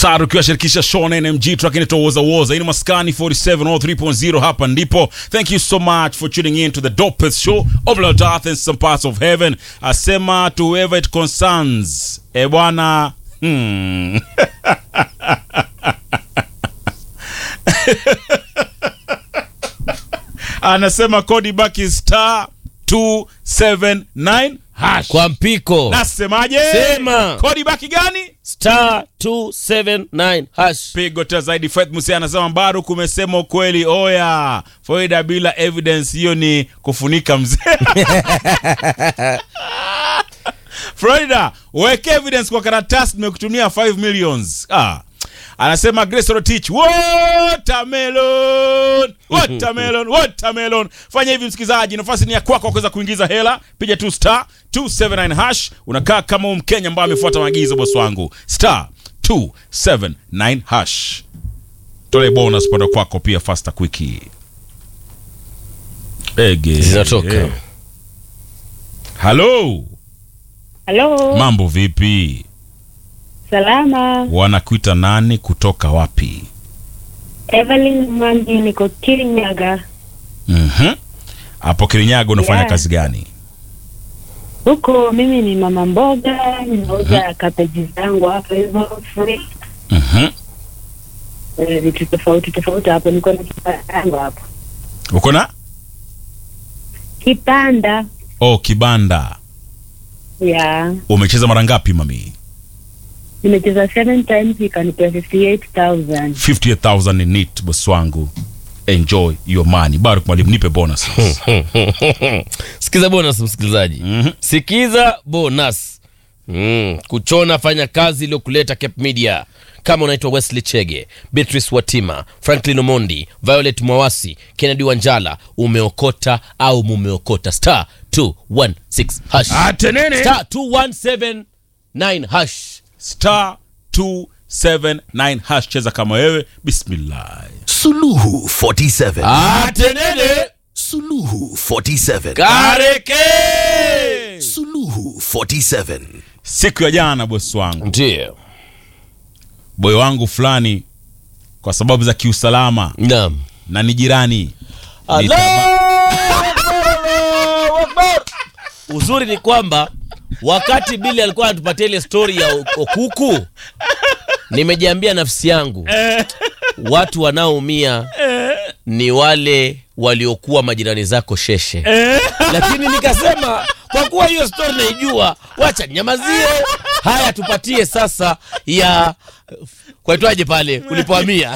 Sar ukiwashirikisha Sean NMG track inaitwa Woza Woza. Hii ni Maskani 4703.0 hapa ndipo. Thank you so much for tuning in to the dopest show of Lord Earth and some parts of heaven. Asema to whoever it concerns. E bwana, hmm. Anasema kodi baki star 279 hash. kwa mpiko Nasemaje? Sema. Kodi baki gani? star 279 hash pigo tena zaidi. Faith Musia anasema Baruk, umesema ukweli. Oya, faida bila evidence, hiyo ni kufunika mzee. Florida, weke evidence kwa karatasi, nimekutumia 5 millions. Ah. Anasema Grace Rotich, watermelon, watermelon, watermelon. Fanya hivi msikizaji, nafasi ni ya kwako kuweza kuingiza hela. Piga tu star 279 hash, unakaa kama huyu Mkenya ambaye amefuata maagizo boss wangu. Star 279 hash. Tole bonus pande kwako pia faster quick. Ege. Zinatoka. Halo, Halo, mambo vipi? salama. Wanakuita nani kutoka wapi? Evelyn Mangi, niko Kirinyaga Mhm. Hapo Kirinyaga unafanya Yeah. kazi gani? huko. Mimi ni mama mboga, ninauza kabeji zangu hapo hivyo free, Mhm. eh, vitu tofauti tofauti hapo. Niko na kibanda yangu hapo, Uko na? kipanda Oh, kibanda. ya Umecheza mara ngapi mami? nimecheza seven times, ikanipea 58000 58000 ni neat boss wangu. Enjoy your money. Baruk mwalimu nipe bonus. sikiza bonus msikilizaji Mhm. sikiza bonus mm. kuchona fanya kazi iliyokuleta cape media kama unaitwa wesley chege beatrice watima franklin omondi violet mwawasi kennedy wanjala umeokota au mumeokota star 216 hash Atenene. star 2179 hash Star 279 hash cheza kama wewe. Bismillah. Suluhu 47. atenene Suluhu 47. kareke Suluhu 47. Siku ya jana boss wangu. ndio Boy wangu fulani kwa sababu za kiusalama naam na ni jirani. Allahu Akbar. uzuri ni kwamba wakati bili alikuwa anatupatia ile stori ya o- okuku nimejiambia nafsi yangu watu wanaoumia ni wale waliokuwa majirani zako sheshe lakini nikasema kwa kuwa hiyo stori naijua wacha nyamazie haya tupatie sasa ya kwaitwaje pale ulipohamia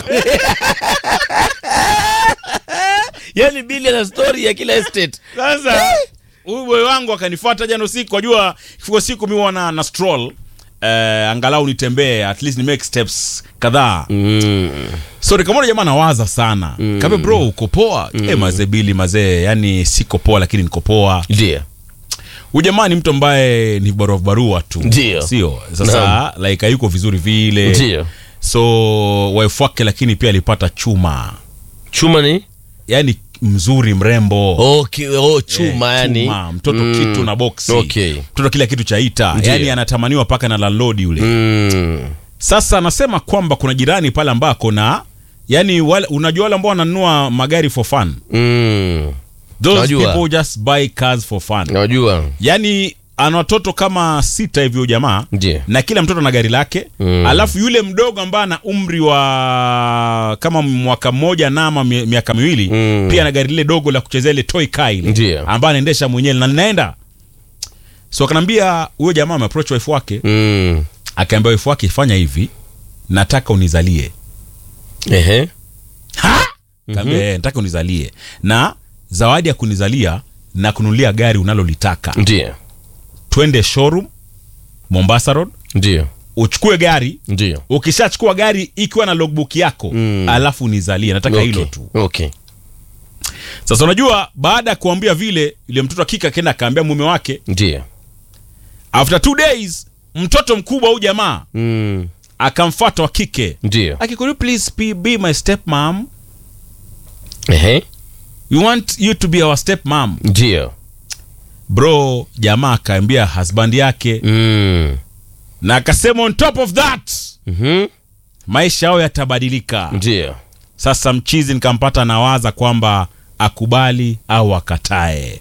yani bili ana stori ya kila estate Sasa huyu boy wangu akanifuata jana usiku, wajua ifika siku mimi wana na stroll eh, angalau nitembee at least ni make steps kadhaa mm. so nikamwona jamaa nawaza sana mm. kabe bro uko poa mm. eh, mazee bili mazee yani siko poa lakini niko poa ndio huyu jamaa ni mtu ambaye ni barua barua tu Ndio. sio sasa like hayuko vizuri vile ndio so wife wake lakini pia alipata chuma chuma ni yani mzuri mrembo okay, oh, chuma Eh, yani chuma, mtoto Mm. kitu na boksi Okay. mtoto kila kitu chaita Ndiyo. yani anatamaniwa mpaka na landlord yule mm. sasa anasema kwamba kuna jirani pale ambako na yani wale, unajua wale ambao wananunua magari for fun Mm. those Najua. people just buy cars for fun najua yani ana watoto kama sita hivi huyo jamaa Ndiyo. na kila mtoto na gari lake Mm. alafu yule mdogo ambaye ana umri wa kama mwaka mmoja na ama mi- miaka miwili Mm. pia na gari lile dogo la kuchezea ile toy car ile Ndiyo. ambaye anaendesha mwenyewe na linaenda so akanambia huyo jamaa ameapproach wife wake mm. akaambia wife wake fanya hivi nataka unizalie Ehe. ha kaambia mm nataka unizalie na zawadi ya kunizalia na kununulia gari unalolitaka ndio twende showroom mombasa road ndio uchukue gari ndio ukishachukua gari ikiwa na logbook yako Mm. alafu nizalie nataka Okay. hilo tu okay sasa unajua baada ya kuambia vile yule mtoto akika akaenda akaambia mume wake ndio after two days mtoto mkubwa huyu jamaa mm. akamfata wa kike ndio Aki, could you please be, be my step mom Ehe. we want you to be our step mom ndio bro jamaa akaambia husband yake mm. na akasema on top of that Mhm. maisha yao yatabadilika ndio sasa mchizi nikampata nawaza kwamba akubali au akatae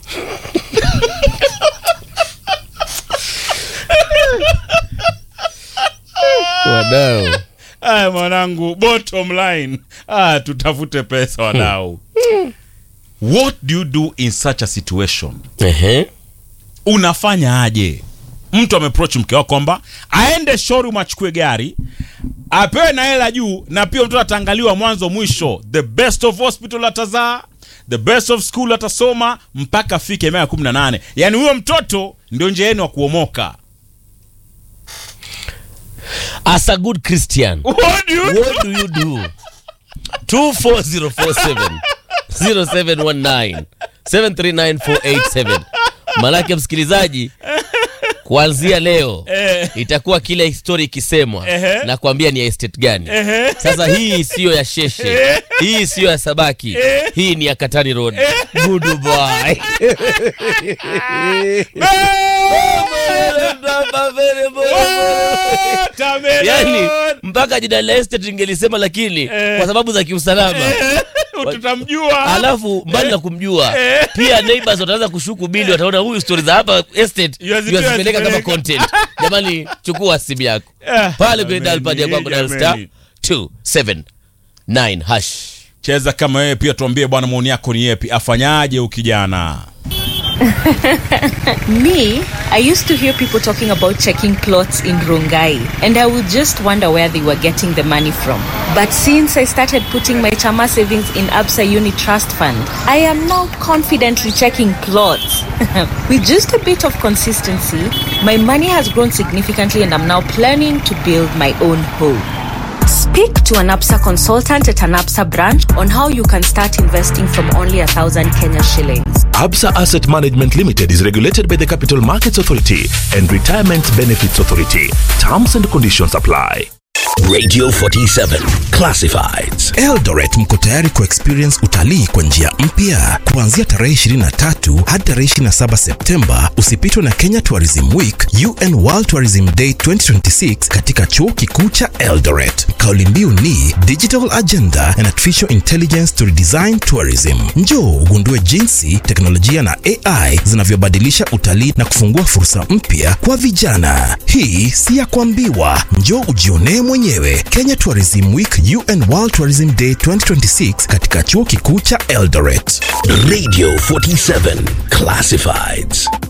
wadau aya mwanangu bottom line ah, tutafute pesa wadau what do you do in such a situation Ehe. unafanya aje mtu ameproach mke wako kwamba aende showroom achukue gari apewe na hela juu na pia mtoto ataangaliwa mwanzo mwisho the best of hospital atazaa the best of school atasoma mpaka afike miaka kumi na nane yaani huyo mtoto ndio njia yenu wa kuomoka as a good christian What do you- what do you do 24047 0719 739487 manake msikilizaji kuanzia leo Eh. itakuwa kila histori ikisemwa Ehe. na kuambia ni ya estate gani sasa hii siyo ya sheshe hii siyo ya sabaki hii ni ya katani road good boy Watermelon! yani mpaka jina la estate ingelisema lakini kwa sababu za kiusalama tutamjua alafu mbali na kumjua pia neighbors wataanza kushuku bili wataona huyu stori za hapa estate Yuazipea yuazipeleka kama zipeleka. content jamani chukua simu yako Ah, pale kwenye jameni, dalpad ya kwako dial star jameni. 279 hash cheza kama wewe pia tuambie bwana maoni yako ni yepi afanyaje ukijana Me, I used to hear people talking about checking plots in Rongai, and I would just wonder where they were getting the money from. But since I started putting my Chama savings in Absa Uni Trust Fund, I am now confidently checking plots. With just a bit of consistency, my money has grown significantly, and I'm now planning to build my own home. Speak to an APSA consultant at an APSA branch on how you can start investing from only a thousand Kenya shillings. Absa Asset Management Limited is regulated by the Capital Markets Authority and Retirement Benefits Authority. Terms and conditions apply. Radio 47 Classifieds. Eldoret mko tayari kuexperience utalii kwa njia mpya kuanzia tarehe 23 hadi tarehe 27 Septemba. Usipitwe na Kenya Tourism Week, UN World Tourism Day 2026 katika chuo kikuu cha Eldoret. Kauli mbiu ni Digital Agenda and Artificial Intelligence to Redesign Tourism. Njoo ugundue jinsi teknolojia na AI zinavyobadilisha utalii na kufungua fursa mpya kwa vijana. Hii si ya kuambiwa, njoo ujionee mwenyewe. Kenya Tourism Week, UN World Tourism Day 2026 katika chuo kikuu cha Eldoret. Radio 47 Classifieds.